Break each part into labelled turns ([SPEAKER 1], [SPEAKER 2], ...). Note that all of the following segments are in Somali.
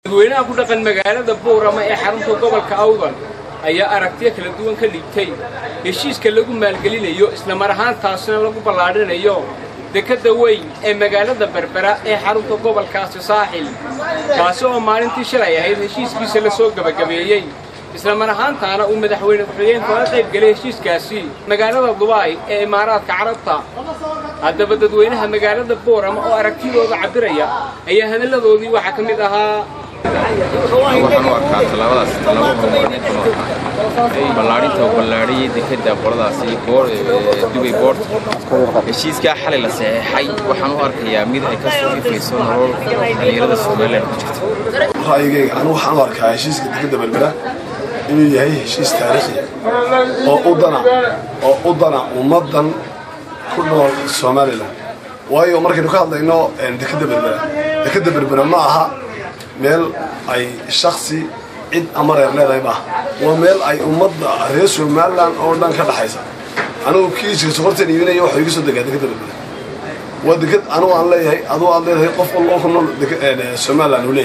[SPEAKER 1] dadweynaha ku dhaqan magaalada buurama ee xarunta gobolka awdal ayaa aragtiyo kala duwan ka liibtay heshiiska lagu maalgelinayo islamar ahaantaasina lagu ballaadhinayo dekadda weyn ee magaalada berbera ee xarunta gobolkaasi saaxil kaasi oo maalintii shalay ahayd heshiiskiisa la soo gebagabeeyey islamar ahaantaana uu madaxweyne ku-xigeenka oga qayb gelay heshiiskaasi magaalada dubaay ee imaaraadka carabta haddaba dadweynaha magaalada buurama oo aragtidooda cabbiraya ayaa hadalladoodii waxaa ka mid ahaa
[SPEAKER 2] waxaan u arkaa tallaabadaas tallaabo horumarineed ballaadhinta oo ballaadhiyay dekadda qoladaasi dubay boort heshiiskaa xalay la saxeexay waxaan u arkayaa mid ay ka soo ifayso nolol dhalinyarada somalilan ku jirta
[SPEAKER 3] ra'yigayga anigu waxaan u arkaa heshiiska dekadda berbera inuu yahay heshiis taariikhi oo u dana oo u dana ummaddan ku nool somalilan waayo markaynu ka hadlayno dekadda berbera dekadda berbera ma aha meel ay shaksi cid ama reer leedahay maaha waa meel ay ummadda reer somalilan oo dhan ka dhaxaysa anigu kiiska sokortan iibinaya waxaa iga soo degaa dekadda berbera waa dekad anigu aan leeyahay aduu aad leedahay qof walba oo ku nool somalilan uu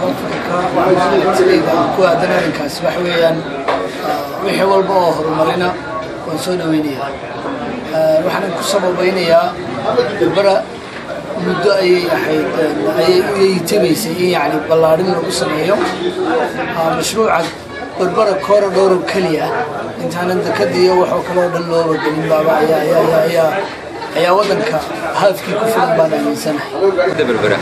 [SPEAKER 3] leeyahay
[SPEAKER 4] ku aadan arrinkaas waxa weeyaan wixii walba oo horumarina waan soo dhaweynayaa waxaan ku sababaynayaa berbera muddo ayay ahayd ayay u yeeyitabaysay in yani ballaadhin lagu sameeyo mashruuca berbera korodhowro keliya intaanan dekadiiyo waxoo kaloo dhan looba gelin baaba ayaa ayaa waddanka haafkii ku filan baan aaminsanahay
[SPEAKER 5] berbera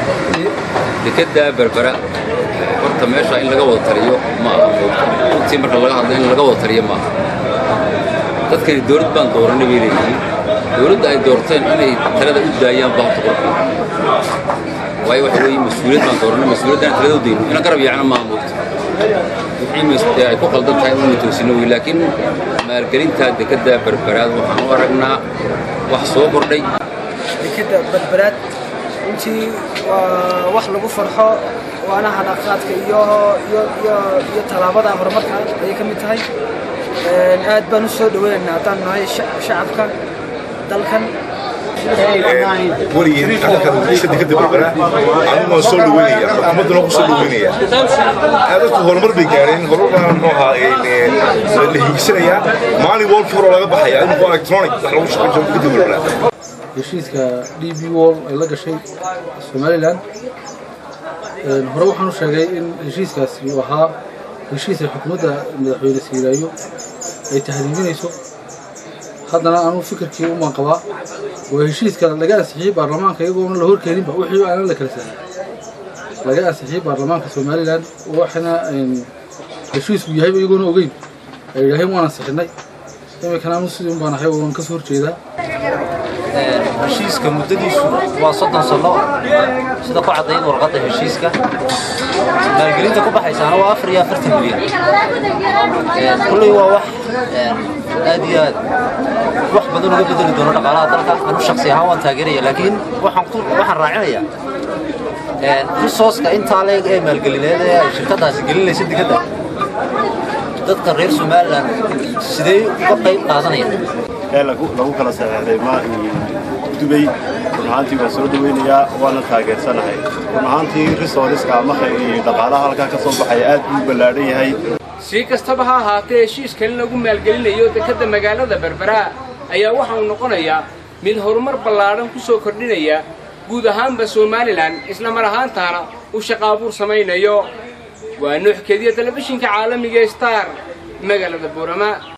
[SPEAKER 5] dekadda berbera horta meesha in laga wada taliyo ma aha runtii marka laga hadlo in laga wada taliyo ma aha dadkani dowlad baan dooranay bay leeyihiin dowladda ay doorteen inay talada u daayaan baa horta qurxoon waayo waxa weeye mas-uuliyad baan dooranay mas-uuliyaddana talada u dayno ina garab yaacna maaha moogta wixii ay ku qaldan tahay inuu toosino wey laakiin maalgelinta dekadda berberaad waxaan u aragnaa wax soo kordhay
[SPEAKER 6] dekadda berberaad runtii waa wax lagu farxo waana hadhaqaadka iyo iyo iyo iyo tallaabada horumarka ayay ka mid tahay aad baan u soo dhaweynaynaa haddaan nahay shacabka dalkan
[SPEAKER 7] weligeen halkan dekadda berbera aniguna soo dhaweynaya xukuumadduna ku soo dhaweynaya dadku horumar bay gaareen horumar muxuu ahaa la hiigsanayaa maalin walkii hore laga baxaya in noqo electronic wax lagu shaqayn jiro dekadda berbera
[SPEAKER 8] heshiiska d b wall ay la gashay somalilan hore waxaan u sheegay in heshiiskaasi uu ahaa heshiis ay xukuumadda madaxweyne siiraayo ay tahdiidinayso haddana anuu fikirkii umaan qabaa waa heshiiska laga ansixiyey baarlamaanka iyagoona la horkeeninba wixii aanan la kala saarin laga ansixiyey baarlamaanka somalilan waxana heshiisku yahayba iyagoona ogeyn ay yidhaaheen waan ansixinay iminkana anu sidii baan ahay waan kasoo horjeedaa
[SPEAKER 9] heshiiska muddadiisu waa soddon sano sida ku caddayd warqadda heshiiska maalgelinta ku baxaysaana waa afar iyo afartan milyan kulley waa wax aad iyo aad wax badan uga bedeli doono dhaqaalaha dalka anu shaksi ahaan waan taageeraya laakiin waxaan raacinayaa risooska intaa leeg ee maalgelineed ee ay shirkadaasi gelinaysa dekadda dadka reer somalilan sidee uga qayb qaadanayaan
[SPEAKER 10] ee lagu kala saxeexday ma dubay run ahaantii waan soo dhaweynayaa waana taageersanahay run ahaantii risooriska ama dhaqaalaha halkaa ka soo baxaya aad buu ballaadhan yahay
[SPEAKER 1] si kastaba ha ahaatee heshiiskan lagu maalgelinayo dekadda magaalada berbera ayaa waxa uu noqonayaa mid horumar ballaadhan ku soo kordhinaya guud ahaanba somalilan isla mar ahaantaana uu shaqaabuur samaynayo waa nuux kediya telefishinka caalamiga star magaalada buurama